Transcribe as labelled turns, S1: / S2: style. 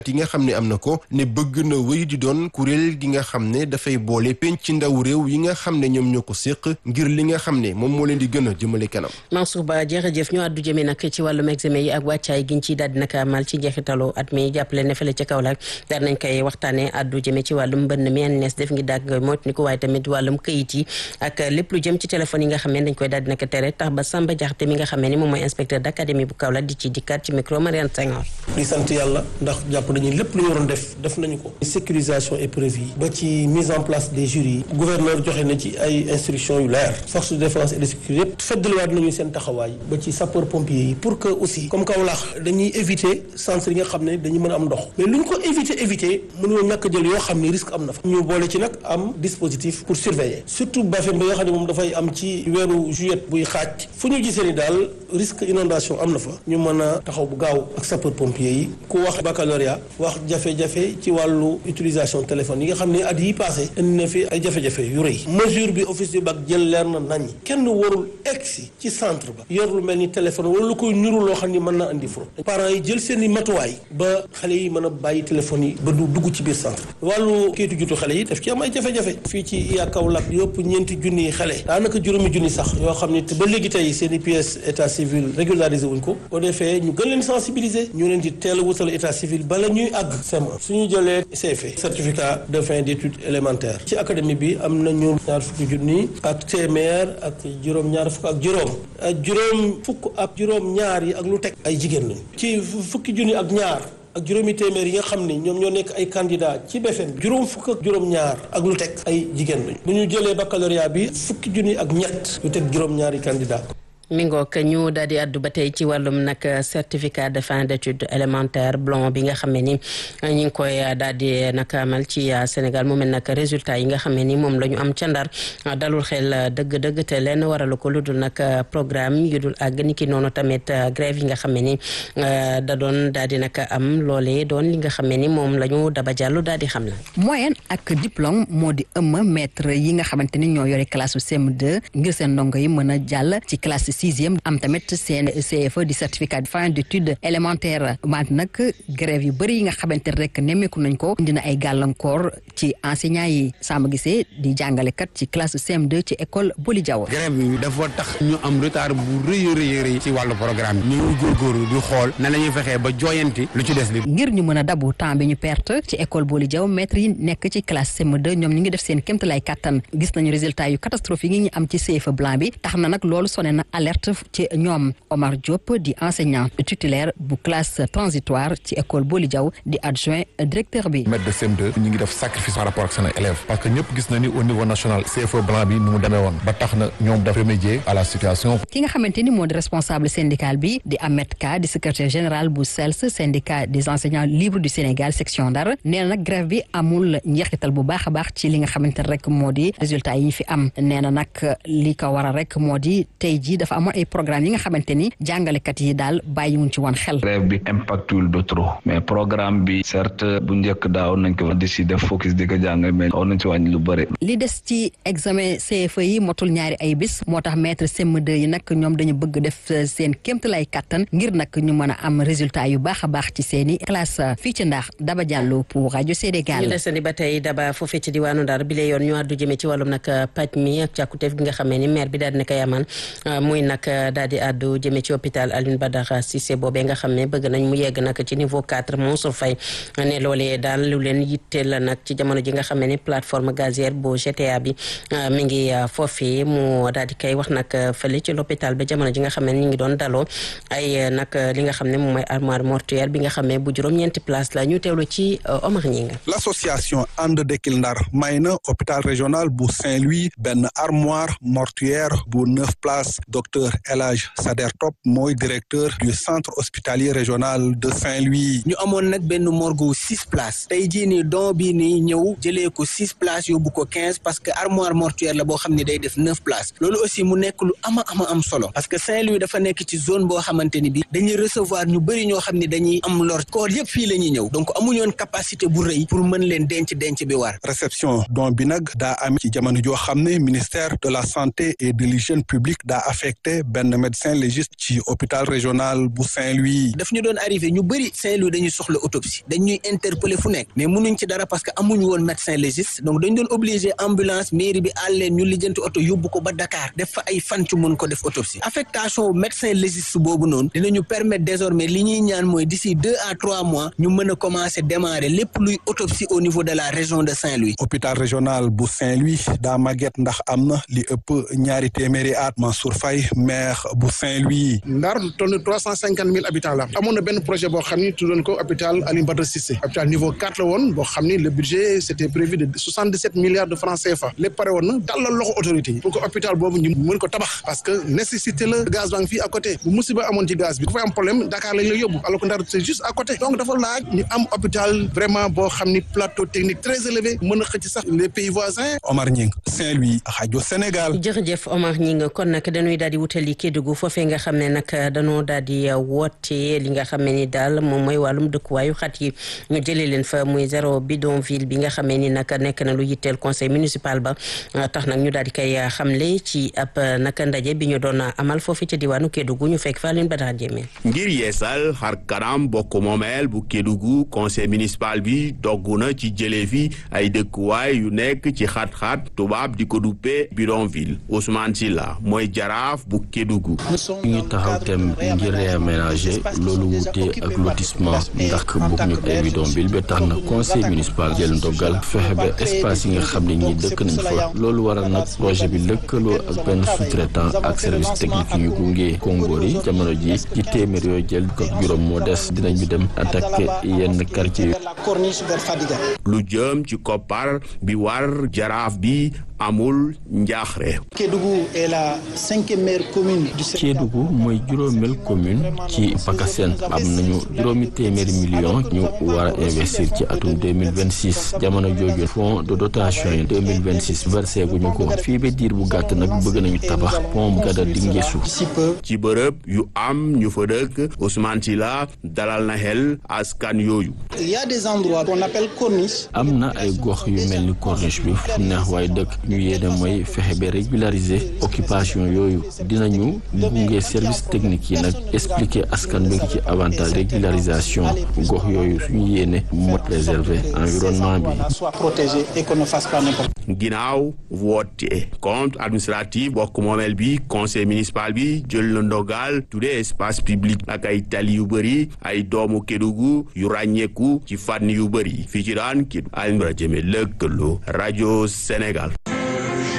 S1: yi nga xam ne am na ko ne bëgg na wéy di doon kuréel gi nga xam ne dafay boole penc ci ndaw réew yi nga xam ne ñoom ñoo ko séq ngir li nga xam ne moom moo leen di gën a jëmale kanam.
S2: Mansour Ba jërëjëf ñu àddu jëmee nag ci wàllum examen yi ak wàccaay giñ ciy daal di nag amal ci njeexitalu at mi jàppale ne fële ca Kaolack daal nañ koy waxtaanee àddu jëmee ci wàllum mbënn mi ANS def ngi dàgg moytu ni ko waaye tamit wàllum këyit yi ak lépp lu jëm ci téléphone yi nga xam ne dañ koy daal di nag tere tax ba Samba Diakhaté mi nga xam ne moom mooy inspecteur d'académie bu Kaolack di ci dikkaat ci micro Mariane Senghor
S3: di sant yàlla ndax jàpp nañu lépp lu ñu waroon def def nañu ko sécurisation épreuve yi ba ci mise en place des jurys yi gouverneur joxe na ci ay instructions yu leer force de défense et de sécurité yëpp feddaliwaat nañu seen taxawaay ba ci sapeur pompier yi pour que aussi comme Kaolack dañuy éviter centre yi nga xam ne dañu mën a am ndox mais lu ñu ko éviter éviter mënuñoo ñàkk jël yoo xam ne risque am na fa ñu boole ci nag am dispositif pour surveiller surtout Bafem ba nga xam ne moom dafay am ci weeru juillet buy xaaj fu ñu gisee ni daal risque inondation am na fa ñu mën a taxaw bu gaaw ak sapeur pompier yi ku wax baccalauréat wax jafe-jafe ci wàllu utilisation téléphone yi nga xam ne at yi passé indi na fi ay jafe-jafe yu rëy mesure bi office du bac jël leer na nañ kenn warul egsi ci centre ba yor lu mel ni téléphone wala lu koy niru loo xam ni mën na indi fraude parents yi jël seen i matuwaay ba xale yi mën a bàyyi téléphone yi ba du dugg ci biir centre wàllu kayitu jutu xale yi daf ci am ay jafe-jafe fii ci iya Kaolack yëpp ñeenti junni xale daanaka juróomi junni sax yoo xam ni ba léegi tey seen i pièces état civil régularisé wuñ ko au defee ñu gën leen sensibiliser ñu leen di teel a wutal état civil bala ñuy àgg CM1 suñu jëlee CFE certificat de fin d'études élémentaires ci académie bi am nañu ñaar fukki junni ak téeméer ak juróom ñaar fukk ak juróom ak juróom fukk ak juróom ñaar yi ak lu teg ay jigéen lañu ci fukki junni ak ñaar ak juróomi téeméer yi nga xam ni ñoom ñoo nekk ay candidat ci BFM juróom fukk ak juróom ñaar ak lu teg ay jigéen lañu bu ñu jëlee baccalauréat bi fukki junni ak ñett lu teg juróom ñaari candidat
S2: mi ngoog ñu daal di àddu ba tey ci wàllum nag certificat de fin d'études élémentaires blanc bi nga xam ne ni ñu ngi koy daal di nag amal ci Sénégal mu mel nag résultat yi nga xam ne ni moom la ñu am ca Ndar dalul xel dëgg-dëgg te leen waralu ko lu dul nag programme yu dul àgg ni ki noonu tamit grève yi nga xam ne ni da doon daal di nag am loolee doon li nga xam ne ni moom la ñu daba jàllu daal di xam la
S4: moyenne ak diplôme moo di ëmm maître yi nga xamante ni ñoo yore classe CM2 ngir seen ndongo yi mën a jàll ci classe sixième am tamit seen CFE di certificat de fin d'études élémentaires wante nag grève yu bëri yi nga xamante ne rek nemmeeku nañ ko dina ay gàllankoor ci enseignants yi Samba Guissé di jàngalekat ci classe CM2 ci école Boli Diaw
S5: grève bi dafa tax ñu am retard bu rëy a rëy rëy ci wàllu programme bi ñu ngi góorgóorlu di xool na la ñuy fexee ba jooyanti lu ci des li
S4: ngir ñu mën a dabu temps bi ñu perte ci école Boli Diaw maître yi nekk ci classe CM2 ñoom ñu ngi def seen kéemtalaay kattan gis nañu résultat yu catastrophique yi ñu am ci CFE blanc bi tax na nag loolu sone na alerte ci ñoom Omar Diop di enseignant titulaire bu classe transitoire ci école Boli Diaw di adjoint directeur bi.
S6: maître de CM2 ñu ngi def sacrifice par rapport ak seen élèves parce que ñëpp gis na ni au niveau national CFE blanc bi nu mu demee woon ba tax na ñoom daf remédier à la situation.
S4: ki nga xamante ni moo di responsable syndical bi di Ahmed Ka di secrétaire général bu SELS syndicat des enseignants libres du Sénégal section Ndar nee na nag grève bi amul njeexital bu baax a baax ci li nga xamante ne rek moo di résultat yi ñu fi am nee na nag li ko waral rek moo di tey jii dafa amoon ay programme yi nga xamante ni jàngalekat yi daal bàyyiwuñ ci woon xel.
S7: grève bi impactul de trop mais programme bi certes bu njëkk daaw nañ ko di si def focus di ko jàng mais war nañ ci wàññi lu bëri.
S4: li des ci examen CFE yi motul ñaari ay bis moo tax maître CM2 yi nag ñoom dañu bëgg def seen kéemtalaay kattan ngir nag ñu mën a am résultat yu baax a baax ci seen i classe fii ci ndax Daba Diallo pour rajo Sénégal.
S2: ñu desandi ba tey Daba foofee ci diwaanu Ndar bi la yoon ñu àddu jëmee ci wàllum nag paj mi ak càkkuteef gi nga xamee ni maire bi daal dina koy amal muy nag daal di àddu jëmee ci hôpital Alioune Badara Cissé boobee nga xam ne bëgg nañ mu yegg nag ci niveau 4 Mansour Faye ne loolee daal lu leen yitteel la nag ci jamono ji nga xam ne plateforme gazière bu GTA bi mi ngi foofee mu daal di koy wax nag fële ci l'hôpital ba jamono ji nga xam ne ñu ngi doon daloo ay nag li nga xam ne moom mooy armoire mortuaire bi nga xam ne bu juróom-ñeenti place la ñu teewlu ci Omar Ñinga
S8: l'association And Dekkil Ndar may na hôpital régional bu Saint-Louis benn armoire mortuaire bu neuf places docteur El Hadj Sader Top mooy directeur du centre hospitalier régional de Saint-Louis.
S9: ñu amoon nag benn morgue six places tey jii nii don bii nii ñëw jëlee ko six places yóbbu ko quinze parce que armoire mortuaire la boo xam ne day def neuf places loolu aussi mu nekk lu ama ama am solo parce que Saint-Louis dafa nekk ci zone boo xamante ni bi dañuy recevoir ñu bëri ñoo xam ne dañuy am lor koor yëpp fii la ñuy ñëw donc amuñoon capacité bu rëy pour mën leen denc denc bi war.
S8: réception don bi nag daa am ci jamono joo xam ne ministère de la santé et de l'hygiène publique daa affecté affecté benn médecin légiste ci hôpital régional bu Saint-Louis.
S9: daf ñu doon arrivé ñu bëri Saint-Louis dañuy soxla autopsie dañuy interpeller fu nekk mais mënuñ ci dara parce que amuñu woon médecin légiste donc dañ doon obligé ambulance mairie bi àl leen ñu lijjanti oto yóbbu ko ba Dakar def fa ay fan ci mën ko def autopsie affectation médecin légiste boobu noonu dinañu permettre désormais li ñuy ñaan mooy d'ici deux à trois mois ñu mën a commencer démarrer lépp luy autopsie au niveau de la région de Saint-Louis.
S8: hôpital régional bu Saint-Louis daa màgget ndax am na li ëpp ñaari téeméeri at Mansour Faye maire bu Saint-Louis.
S10: Ndar toll trois cent cinquante mille habitants la amoon na benn projet boo xam ni tuddoon ko hôpital Alioune Badara Cissé hôpital niveau quatre la woon boo xam ni le budget c'était prévu de soixante dix sept milliards de francs CFA lépp pare woon na dalal loxo autorité yi pour que hôpital boobu ñu mën ko tabax parce que nécessité la gaz baa ngi fii à côté bu musiba amoon ci gaz bi dafay am problème Dakar lañ la yóbbu alors que Ndar c'est juste à côté donc dafa laaj ñu am hôpital vraiment boo xam ni plateau technique très élevé mën a xëcc sax les pays voisins.
S8: Omar Ñing Saint-Louis rajo Sénégal.
S2: jërëjëf Omar Ñing kon nag dañuy daal di wutali Kédougou foofee nga xam ne nag dañoo daal di woote li nga xam ne ni daal moom mooy wàllum dëkkuwaayu xat yi ñu jëlee leen fa muy zéro bidonville bi nga xamee ni nag nekk na lu yitteel conseil municipal ba tax nag ñu daal di koy xamle ci ab naka ndaje bi ñu doon amal foofu ci diwaanu Kédougou ñu fekk fa leen ba daal jéemee.
S11: ngir yeesal xar kanam bokk moomeel bu Kédougou conseil municipal bi dogg na ci jëlee fi ay dëkkuwaay yu nekk ci xat-xat tubaab di ko duppee bidonville Ousmane Silla mooy jaraaf bu Kédougou.
S12: ñu ngi taxaw tem ngir réaménager loolu wute ak lotissement ndax bëgg ñu ay bidonville ba tax na conseil municipal jël ndogal fexe ba espace yi nga xam ne ñi dëkk nañ fa loolu waral nag projet bi lëkkaloo ak benn sous-traitant ak service technique yu ñu gunge Kongoor yi jamono ji ci téeméer yooyu jël ko juróom moo des dinañu dem attaquer yenn quartier yi.
S11: lu jëm ci koppar bi war jaraaf bi amul njaaxre.
S13: Kédougou est la cinquième meilleure commune du Sénégal.
S12: Kédougou mooy juróomeel commune ci Pakassène am nañu juróomi téeméeri million ñu war a investir ci atum 2026 jamono jooju fonds de dotation yi 2026 versé guñu ko fii ba diir bu gàtt nag bëgg nañu tabax pont Gada Dinguéssou.
S11: ci bërëb yu am ñu fa dëkk Ousmane Sylla dalal na xel askan yooyu.
S13: Il y a des endroits qu'on appelle corniche.
S12: am na ay gox yu mel ni corniche bi fu neex waaye dëkk ñu yéene mooy fexe ba régulariser occupation yooyu dinañu gunge service technique yi nag expliquer askan bi ci avantage régularisation gox yooyu suñu yéene moo préserver environnement bi.
S13: soit protégé et qu'on ne fasse pas n'importe
S11: ginnaaw woote compte administratif bokk moomeel bi conseil municipal bi jël na ndogal tuddee espace public ak ay tali yu bëri ay doomu Kédougou yu ràññeeku ci fànn yu bëri fii ci daan Kédougou Alioune Badara Diémé lëkkaloo rajo Sénégal